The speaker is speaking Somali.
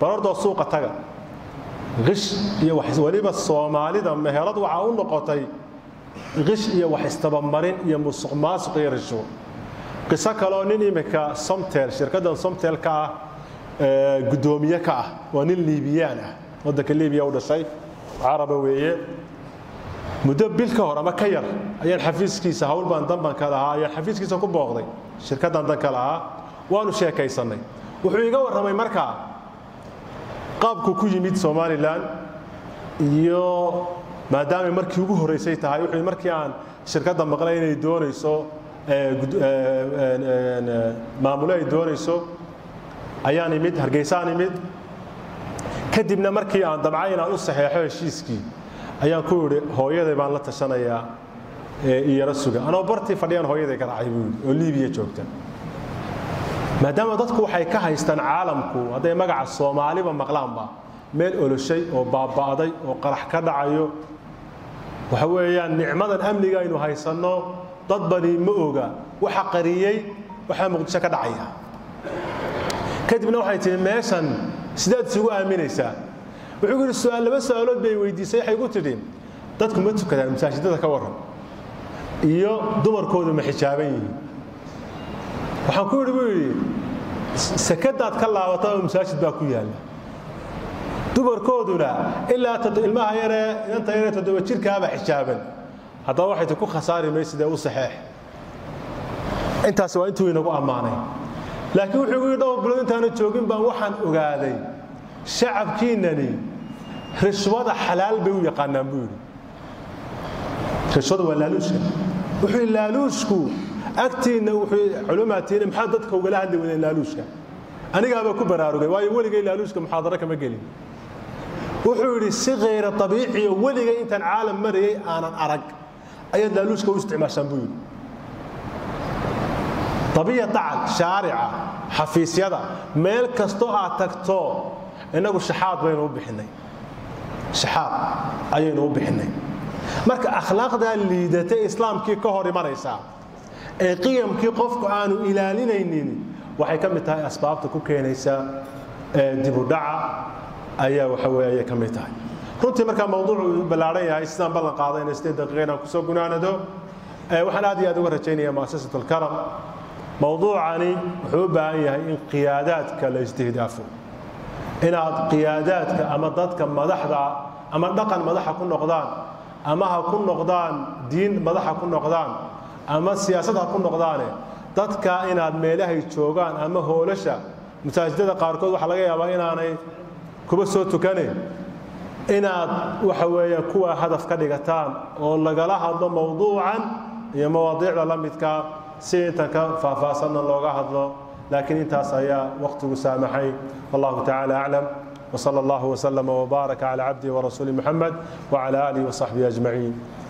balordoo suuqa taga qish iyo weliba soomaalida meherad waxaa u noqotay qish iyo wax istabamarin iyo musuq maasuq iyo risho qiso kaloo nin imika somtel shirkaddan somtel ka ah guddoomiye ka ah waa nin liibiyaan ah waddanka liibiya u dhashay caraba weeye muddo bil ka hor ama ka yar ayaan xafiiskiisa hawl baan danbanka lahaa ayaan xafiiskiisa ku booqday shirkaddan danka lahaa waanu sheekaysannay wuxuu iga warramay markaa qaabku ku yimid somalilan iyo maadaamay markii ugu horraysay tahay wuxuu markii aan shirkadda maqlay inay doonayso maamulo ay doonayso ayaan imid hargeysaan imid kadibna markii aan damcay inaan u saxeexo heshiiskii ayaan ku idhi hooyaday baan la tashanayaa iyara suga anoo bartii fadhiyaan hooyaday ka dhacay buu yidhi oo liibiya joogta maadaama dadku waxay ka haystaan caalamku hadday magaca soomaaliba maqlaanba meel oloshay oo baaba'day oo qarax ka dhacayo waxa weeyaan nicmadan amniga aynu haysanno dad bani ma oga waxa qariyey waxaa muqdisho ka dhacaya kadibna waxay tihi meeshan sidaad isugu aaminaysaa wuxuu yidhi su'aal laba su'aalood bay weydiisay waxay ku tidhi dadku ma tukadaan masaajidada ka warran iyo dumarkoodu ma xijaaban yihiin waxaan ku yidhi buu yidhi sakadaad ka laabata oo masaajid baa ku yaalla dumarkooduna ilaa ilmaha yaree inanta yaree toddoba jirkaaba xijaaban haddaba waxay ti ku khasaari maysidee u saxeex intaas waa intuu inagu ammaanay laakiin wuxuu gu yidhi dhowr bilood intaana joogin baan waxaan ogaaday shacabkiinnani rishwada xalaal bay u yaqaanaan buu yidhi rishwada waa laaluushka wuxuu yidhi laaluushku agtiinna wuxuu culumaatiina maxaa dadka ugala hadli wadeen laaluushka anigaabaa ku baraarugay waayo weligay laaluushka muxaadaro kama gelin wuxuu yidhi si khayra abiiciyo weligay intaan caalam marayay aanan arag ayaad laaluushka u isticmaashaan buu yidhi abiya dacan shaarica xafiisyada meel kastoo aad tagto innagu shaxaad baynu u bixinay shaxaad ayaynu u bixinay marka akhlaaqdaa liidatay islaamkii ka hor imanaysaa ee qiyamkii qofku aanu ilaalinaynin waxay ka mid tahay asbaabta ku keenaysa dibudhaca ayaa waxa weye ayay ka mid tahay runtii markaa mawduucu ballaaran yahay sidaan ballan qaadayna sideed daqiiqa inaan kusoo gunaanado waxaan aad iyo aad uga rajaynaya muasasat alkaram mowduucani wuxuu u baahan yahay in qiyaadaadka la istihdaafo inaad qiyaadaadka ama dadka madaxda ama dhaqan madaxa ku noqdaan ama ha ku noqdaan diin madaxa ku noqdaan ama siyaasad ha ku noqdaane dadka inaad meelahay joogaan ama hoolasha masaajidada qaarkood waxaa laga yaabaa inaanay kuba soo tukaneyn inaad waxa weeye kuwa hadaf ka dhigataan oo lagala hadlo mowduucan iyo mawaadiicda la midkaa si intan ka faahfaahsanna looga hadlo laakiin intaas ayaa waqtigu saamaxay wallahu tacaala aclam وصلى الله وسلم وبارك على عبده ورسوله محمد وعلى آله وصحبه أجمعين